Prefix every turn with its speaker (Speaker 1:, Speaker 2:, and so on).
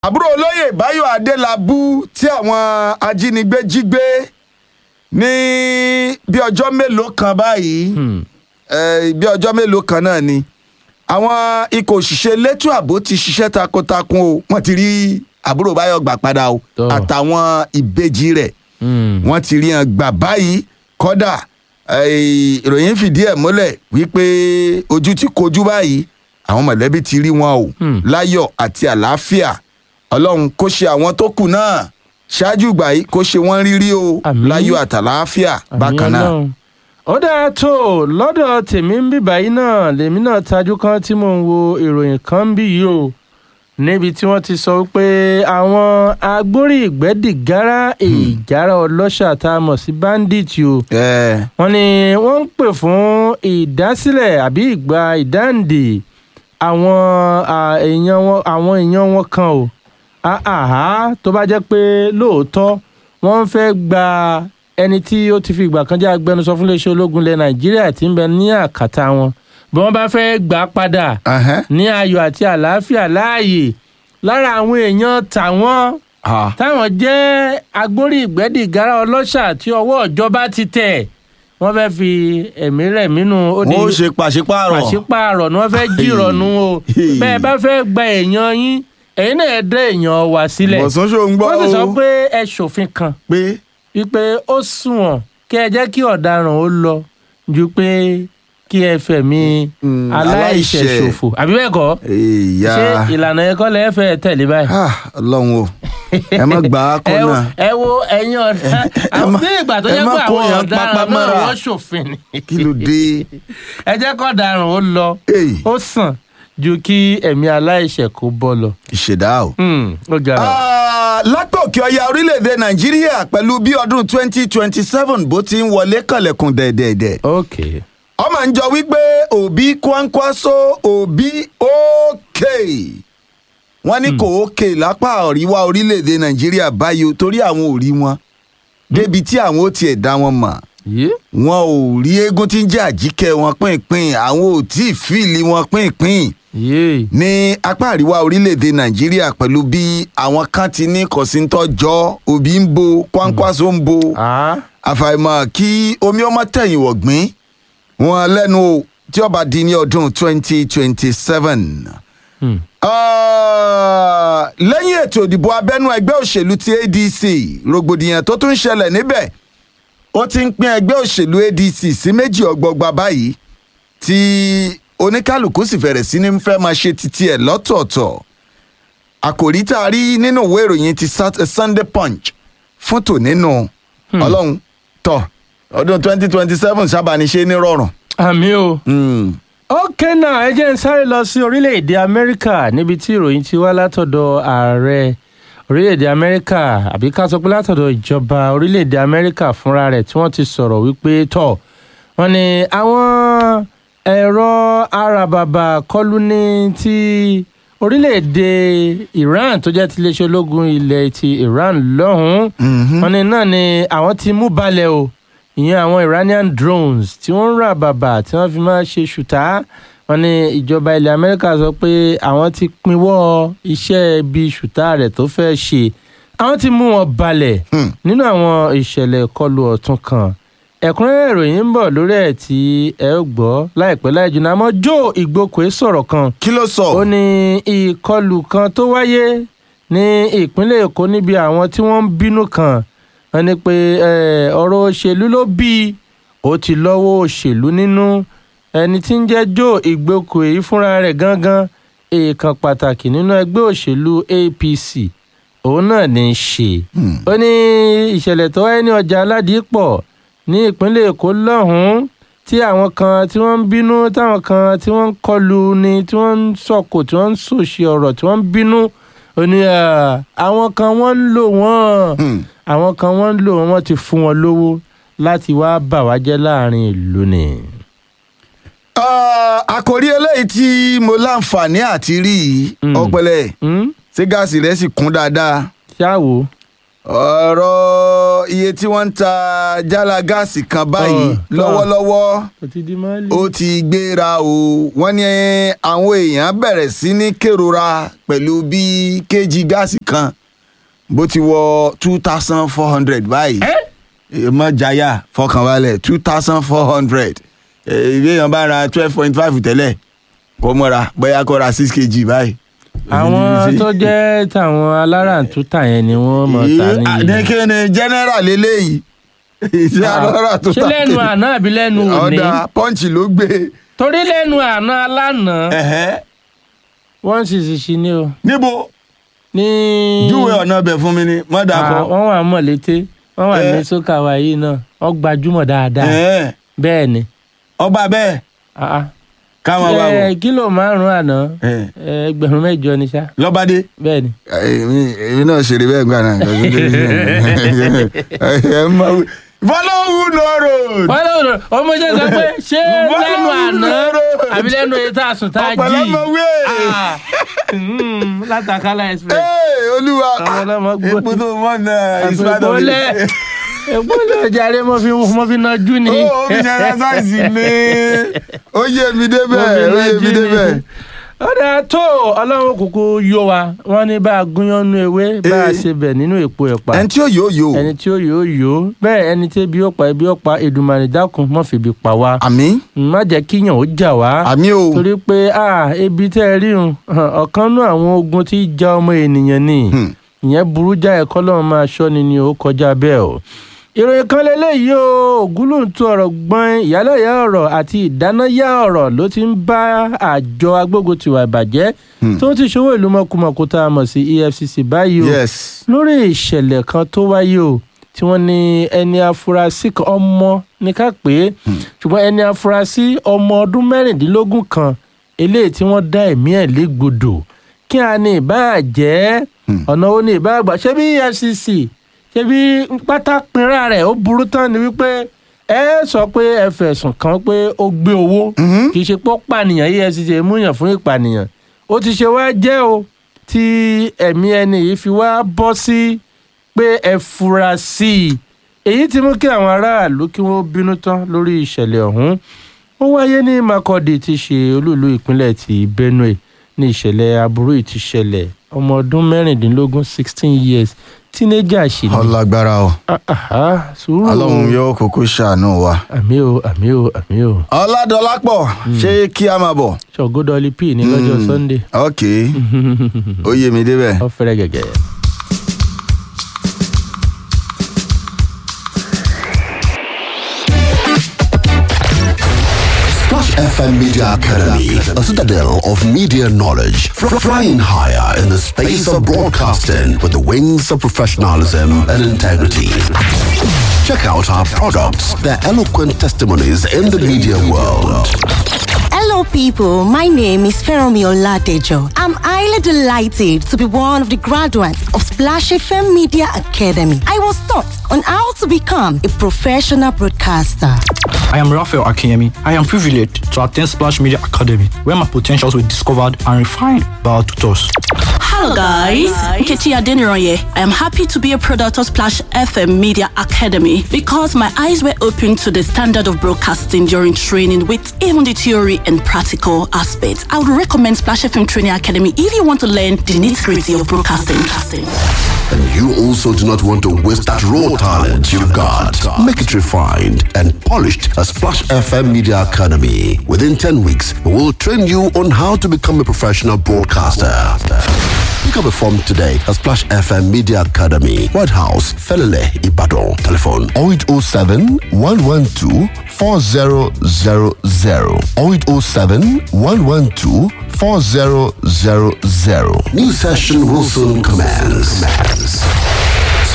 Speaker 1: àbúrò olóyè báyọ̀ adélábù tí àwọn ajínigbé jí gbé ní bí ọjọ́ mélòó kan báyìí eh, bí ọjọ́ mélòó kan náà ni àwọn ikọ̀ òṣìṣẹ́ elétò ààbò ti ṣiṣẹ́ takuntakun o wọ́n ti rí àbúrò báyọ̀ gbà padà o
Speaker 2: Tọ́.
Speaker 1: àtàwọn ìbejì rẹ̀ wọ́n ti rí hàn gbà báyìí kọ́dà eh, ìròyìn fìdí ẹ̀ múlẹ̀ wípé ojú ti kojú báyìí àwọn mọ̀lẹ́bí ti rí wọn o
Speaker 2: Hmm.
Speaker 1: láyọ̀ àti àlàáfíà ọlọ́run kó ṣe àwọn tó kù náà ṣáájú ìgbà yìí kó ṣe wọ́n rírí o
Speaker 2: Àmín.
Speaker 1: láyọ̀ àtàlàáfíà bákan náà.
Speaker 2: Ọlọ́run. ó dáa tó lọ́dọ̀ tèmi ń bíbá yìí náà lèmi náà tajú kan tí mò ń wo ìròyìn kan ń bí yìí o níbi tí wọ́n ti sọ pé àwọn agbórí ìgbẹ́dìgárá ìjàrá ọlọ́ṣà tá a mọ̀ sí bandit o
Speaker 1: ẹ
Speaker 2: wọ́n ní wọ́n ń pè fún ìdásílẹ̀ àbí ìgbà ìdáǹdè àwọn à, èèyàn wọn àwọn èèyàn wọn kan o àhà tó bá jẹ́ pé lóòótọ́ wọ́n ń fẹ́ gba ẹni tí ó ti fi ìgbà kan jẹ́ agbẹnusọ fún iléeṣẹ́ ológun ilẹ̀ nàìjíríà tí ń bẹ ní àkàtà wọn bí wọ́n bá fẹ́ gbà á padà
Speaker 1: ẹhẹ́.
Speaker 2: ní ayọ̀ àti àlàáfíà láàyè lára àwọn èèyàn tàwọn
Speaker 1: Ah.
Speaker 2: táwọn jẹ́ agbórí ìgbẹ́dìgárá ọlọ́ṣà tí ọwọ́ ìjọba ti tẹ̀ wọ́n fẹ́ fi ẹ̀mí rẹ̀ mínú ó di
Speaker 1: wọ́n ó ṣe pàṣípààrọ̀.
Speaker 2: pàṣípààrọ̀ ni wọ́n fẹ́ jìrọ̀nù o
Speaker 1: Hey.
Speaker 2: bẹ́ẹ̀ bá fẹ́ gba èèyàn yín ẹ̀yin náà ẹ dá èèyàn wá sílẹ̀
Speaker 1: bọ̀sán ṣó ń gbọ́
Speaker 2: wọ́n sì sọ
Speaker 1: o
Speaker 2: pé ẹ ṣòfin kan
Speaker 1: pé
Speaker 2: wípé ó sunwọ̀n kí ẹ jẹ́ kí ọ̀daràn ó lọ ju pé kí ẹ fẹ̀mí
Speaker 1: Mm,
Speaker 2: aláìṣẹ̀
Speaker 1: aláìṣẹ̀.
Speaker 2: ṣòfò àbí bẹ́ẹ̀ kọ́
Speaker 1: ìyá
Speaker 2: ṣé ìlànà ẹ̀kọ́ lẹ́ẹ̀ fẹ́ tẹ̀lé báyìí
Speaker 1: Ah, ọlọ́run o ẹ má gbà á kọ́
Speaker 2: ẹ wo
Speaker 1: náà
Speaker 2: ẹ wo ẹ̀yin ọ̀dà àwọn
Speaker 1: má-
Speaker 2: bí ìgbà tó
Speaker 1: ẹ
Speaker 2: jẹ́
Speaker 1: má
Speaker 2: pé
Speaker 1: kó
Speaker 2: àwọn
Speaker 1: yàn
Speaker 2: ọ̀daràn
Speaker 1: pápá
Speaker 2: náà
Speaker 1: mọ́ra.
Speaker 2: wọ́n ṣòfin ni
Speaker 1: kí ló dé.
Speaker 2: ẹ jẹ́ kó ọ̀daràn ó lọ
Speaker 1: Hey,
Speaker 2: ó sàn ju kí ẹ̀mí aláìṣẹ̀ kó bọ́ lọ.
Speaker 1: ìṣẹ̀dá o.
Speaker 2: Hmm, ó ga ọ.
Speaker 1: Ah, látòkè ọya orílẹ̀-èdè nàìjíríà pẹ̀lú bí ọdún 2027 bó ti ń wọlé kànlẹ̀kùn dẹ̀dẹ̀dẹ̀.
Speaker 2: ok
Speaker 1: ọmọ ń jọ wípé òbí kwankwaso òbí òkè wọ́n ní kò òkè lápá àríwá orílẹ̀-èdè nàìjíríà báyìí o, torí àwọn ò rí wọn débi tí àwọn ò tiẹ̀ dá wọn mọ̀
Speaker 2: yé
Speaker 1: wọn ò rí eégún tí ń jẹ́ àjíkẹ́ wọn pínpín àwọn ò tí ì fíìlì wọn pínpín
Speaker 2: yé
Speaker 1: ní apá àríwá orílẹ̀-èdè nàìjíríà pẹ̀lú bí àwọn kan ti ní kọ̀síntọ́jọ́ òbí ń bo kwankwaso ń bo
Speaker 2: ah
Speaker 1: àfàìmọ̀ kí omi ọmọ tẹ̀yìn wọ̀gbìn wọn lẹ́nu o tí ó bá di ní ọdún 2027.
Speaker 2: hmm.
Speaker 1: Ah, lẹ́yìn ètò ìdìbò abẹ́nú ẹgbẹ́ òṣèlú ti adc rògbòdìyàn tó tún ṣẹlẹ̀ níbẹ̀ ó ti ń pín ẹgbẹ́ òṣèlú adc sí méjì ọgbọgba báyìí tí oníkálukú sì fẹ̀rẹ̀ sí ní fẹ́ máa ṣe titi ẹ̀ lọ́tọ̀ọ̀tọ̀ àkòrí tá a rí nínú ìwé ìròyìn ti Sat- sunday punch fún tò nínú ọlọ́run tọ̀ ọdún 2027 sábà ní ṣe ní rọrùn.
Speaker 2: àmì o.
Speaker 1: Mm.
Speaker 2: ok náà ẹ jẹ́ ń sáré lọ sí orílẹ̀-èdè amẹ́ríkà níbi tí ìròyìn ti wá látọ̀dọ̀ ààrẹ orílẹ̀-èdè amẹ́ríkà àbí ká sọ pé látọ̀dọ̀ ìjọba orílẹ̀-èdè amẹ́ríkà fúnra rẹ̀ tí wọ́n ti sọ̀rọ̀ wípé tọ̀ wọ́n ní àwọn ẹ̀rọ arababa kọlù ní ti orílẹ̀-èdè iran tó jẹ́ ti iléeṣẹ́ ológun ilẹ̀ ti iran lọ́hùn-ún
Speaker 1: Mhm.
Speaker 2: wọ́n ní náà ni àwọn ti mú balẹ̀ o ìyẹn àwọn iranian drones tí wọ́n ń rà bàbà tí wọ́n fi máa ṣe ṣùtá wọ́n ní ìjọba ilẹ̀ amẹ́ríkà sọ pé àwọn ti pinwọ́ iṣẹ́ ibi ṣùtá rẹ̀ tó fẹ́ ṣe àwọn ti mú wọn balẹ̀
Speaker 1: Hmm.
Speaker 2: nínú àwọn ìṣẹ̀lẹ̀ ìkọlù ọ̀tún kan ẹ̀kúnrẹ́rẹ́ ìròyìn ń bọ̀ lórí ẹ̀ tí ẹ ó gbọ́ láìpẹ́ láì jìnnà àmọ́ joe ìgbókòó sọ̀rọ̀ kan
Speaker 1: kí ló sọ.
Speaker 2: ó ní ìkọlù kan tó wáyé ní ìpínlẹ̀ èkó níbi àwọn tí wọ́n ń bínú kan wọ́n ní pé eh, ọ̀rọ̀ òṣèlú ló bí i ó ti lọ́wọ́ òṣèlú nínú ẹni tí ń jẹ́ joe ìgbókò èyí fúnra rẹ̀ gangan èèkàn pàtàkì nínú ẹgbẹ́ òṣèlú apc òun náà ní í ṣe
Speaker 1: Hmm.
Speaker 2: ó ní ìṣẹ̀lẹ̀ tó wáyé ní ọjà aládìípọ̀ ní ìpínlẹ̀ èkó lọ́hùn-ún tí àwọn kan tí wọ́n ń bínú táwọn kan tí wọ́n ń kọlu ni tí wọ́n ń sọ̀kò tí wọ́n ń sòṣì ọ̀rọ̀ tí wọ́n ń bínú ó ní à, àwọn kan wọ́n ń lò wọ́n
Speaker 1: Hmm.
Speaker 2: àwọn kan wọ́n ń lò wọ́n wọ́n ti fún wọn lówó láti wá bà wá jẹ́ láàrin ìlú ni.
Speaker 1: Ah, àkòrí eléyìí tí mo láǹfààní àti rí yìí
Speaker 2: Mm.
Speaker 1: ọpẹlẹ
Speaker 2: Hmm?
Speaker 1: ṣé gáàsì rẹ sì kún dáadáa
Speaker 2: ṣáàwó
Speaker 1: ọ̀rọ̀ iye tí wọ́n ń ta jálá gáàsì kan báyìí
Speaker 2: Ọ̀, tọ́.
Speaker 1: lọ́wọ́lọ́wọ́
Speaker 2: kò ti di máàlì.
Speaker 1: ó ti gbéra o wọ́n ní àwọn èèyàn bẹ̀rẹ̀ sí ní kérora pẹ̀lú bí kéjì gáàsì kan bó ti wọ two thousand four hundred báyìí mọ jaya fọkànbalẹ̀ two thousand four hundred ìwé èèyàn bá ra twelve point five tẹ́lẹ̀ kó mọ́ra bóyá kó ra six kg báyìí.
Speaker 2: àwọn tó jẹ́ tàwọn aláràǹtútà yẹn ni wọ́n mọ̀ ta níyì.
Speaker 1: àdékè ni general eléyìí ìṣe alára tó
Speaker 2: ṣé lẹ́nu àná àbí lẹ́nu òní
Speaker 1: ọ̀dà pọ́ǹchì ló gbé.
Speaker 2: torí lẹ́nu àná alánà
Speaker 1: Ẹ̀hẹ́.
Speaker 2: wọ́n sì sì ṣí ní o
Speaker 1: níbo
Speaker 2: ní.
Speaker 1: júwe ọ̀nà bẹ̀ fún mi ni má dà
Speaker 2: Ah,
Speaker 1: kọ́.
Speaker 2: wọ́n wà mọ̀ létí wọ́n wà
Speaker 1: Eh.
Speaker 2: ní sókàwá yìí náà wọ́n gbajúmọ̀ dáadáa
Speaker 1: Ẹ̀hẹ́.
Speaker 2: bẹ́ẹ̀ ni.
Speaker 1: ọba bẹ́ẹ̀
Speaker 2: Ah, ah.
Speaker 1: káwọn bá
Speaker 2: Eh,
Speaker 1: wọ̀.
Speaker 2: kílò márùn-ún àná
Speaker 1: Ẹ̀.
Speaker 2: eh, ẹgbẹ̀rún mẹ́jọ ni ṣá
Speaker 1: lọ́bàdé.
Speaker 2: bẹ́ẹ̀ ni.
Speaker 1: èmi èmi náà ṣeré bẹ́ẹ̀ gbà náà. ẹ má wí. follow no road.
Speaker 2: wọ́n lọ rọ ọmọ jẹ́ sọ pé ṣé
Speaker 1: Wọ́n
Speaker 2: lẹ́nu
Speaker 1: lọ
Speaker 2: àná
Speaker 1: rọ.
Speaker 2: àbí lẹ́nu èyí tá a sùn tá a jí
Speaker 1: ọ̀pọ̀lọpọ̀ wé.
Speaker 2: Ah, mm, látàkálà express.
Speaker 1: Ee, olúwa
Speaker 2: Àwọn ọlọ́mọ gbọ́.
Speaker 1: epo tó mọ̀ náà ìsúpadà mi.
Speaker 2: ìpolẹ̀ ìpolẹ̀ ọjàre mo fi mo fi nájú ni.
Speaker 1: ó omi jẹrẹ sáìsì mi. ó yé mi débẹ̀ ó yé mi débẹ̀.
Speaker 2: ó dáa tó ọlọ́run kúkú yó wa wọ́n ní bá a gúnyán nú ewé bá a
Speaker 1: Eh.
Speaker 2: ṣe bẹ̀ nínú èpo ẹ̀pà
Speaker 1: ẹni tí ó yóò yóò.
Speaker 2: ẹni tí ó yóò yó bẹ́ẹ̀ ẹni tí ebi ó pa ebi ó pa Èdùmàrè dákun má fi ebi pa wá
Speaker 1: àmì
Speaker 2: má jẹ́ kíyàn ó jà wá
Speaker 1: àmì o.
Speaker 2: torí pé ah, ebi tẹ́ ẹ ríhun ọ̀kan nú àwọn ogun tí í ja ọmọ ènìyàn ni
Speaker 1: Hmm.
Speaker 2: ìyẹn burú já ẹ̀kọ́ lọ́run máa ṣọ́ni ni ó kọjá bẹ́ẹ̀ o ìròyìn kan lélẹ́yìí o ògúlùntún ọ̀rọ̀ gbọ́n ìyálẹ̀yà ọ̀rọ̀ àti ìdánáyà ọ̀rọ̀ ló ti ń bá àjọ agbógun tiwa ìbàjẹ́ tó ti ṣòwò ìlú mọ̀kùmọ̀kù tá a mọ̀ sí EFCC báyìí o
Speaker 1: yes.
Speaker 2: lórí ìṣẹ̀lẹ̀ kan tó wáyé o tí wọ́n ní ẹni afurasí kan ọmọ ní ká pé ṣùgbọ́n ẹni afurasí ọmọ ọdún mẹ́rìndínlógún kan eléyìí tí wọ́n dá ẹ̀mí ẹ̀ légbodò kí a ní ìbáà jẹ́ ọ̀nà wo ni ìbáà gbà ṣé bí EFCC ṣé bí pátá pinra rẹ̀ ó burú tán ni wípé ẹ sọ pé ẹ fẹ̀sùn kàn pé ó gbé owó kì í ṣe pé ó pànìyàn EFCC múyàn fún ìpànìyàn ó ti ṣe wá jẹ́ o tí ẹ̀mí ẹni yìí fi wá bọ́ sí pé ẹ fura sí i èyí ti mú kí àwọn aráàlú kí wọ́n bínú tán lórí ìṣẹ̀lẹ̀ ọ̀hún ó wáyé ní Makurdi tí ṣe olúìlú ìpínlẹ̀ ti Benue ní ìṣẹ̀lẹ̀ aburú yìí ti ṣẹlẹ̀ ọmọ ọdún mẹ́rìndínlógún sixteen years teenager ṣì ní.
Speaker 1: ọlágbára o
Speaker 2: Ah, ah, ah, sùúrù o.
Speaker 1: ọlọ́run yóò kókó ṣàánú wa.
Speaker 2: àmì o àmì o àmì o
Speaker 1: ọládọlápọ̀ ṣé kí a máa bọ̀.
Speaker 2: ṣọgọdọlì p ní lọ́jọ́ Sunday
Speaker 1: ok ó yé mi débẹ̀.
Speaker 2: ó fẹ́rẹ̀ gẹ́gẹ́.
Speaker 3: Splash FM Media Academy, a citadel of media knowledge, fr- flying higher in the space of broadcasting with the wings of professionalism and integrity. Check out our products, their eloquent testimonies in the media world.
Speaker 4: Hello, people. My name is Feromi Oladejo. I'm highly delighted to be one of the graduates of Splash FM Media Academy. I was taught on how to become a professional broadcaster.
Speaker 5: I am Raphael Akinyemi. I am privileged to attend Splash Media Academy, where my potentials were discovered and refined by our tutors.
Speaker 6: Hello guys, Nkechi Adeniroye. I am happy to be a product of Splash FM Media Academy because my eyes were opened to the standard of broadcasting during training with even the theory and practical aspects. I would recommend Splash FM Training Academy if you want to learn the nitty-gritty of broadcasting.
Speaker 3: And you also do not want to waste that raw talent you've got. Make it refined and polished at Splash FM Media Academy. Within 10 weeks, we will train you on how to become a professional broadcaster. Pick up a form today at Splash FM Media Academy, White House, Felele, Ibadan. Telephone 0807 112 4000 0807 112 4000. New session will soon commence.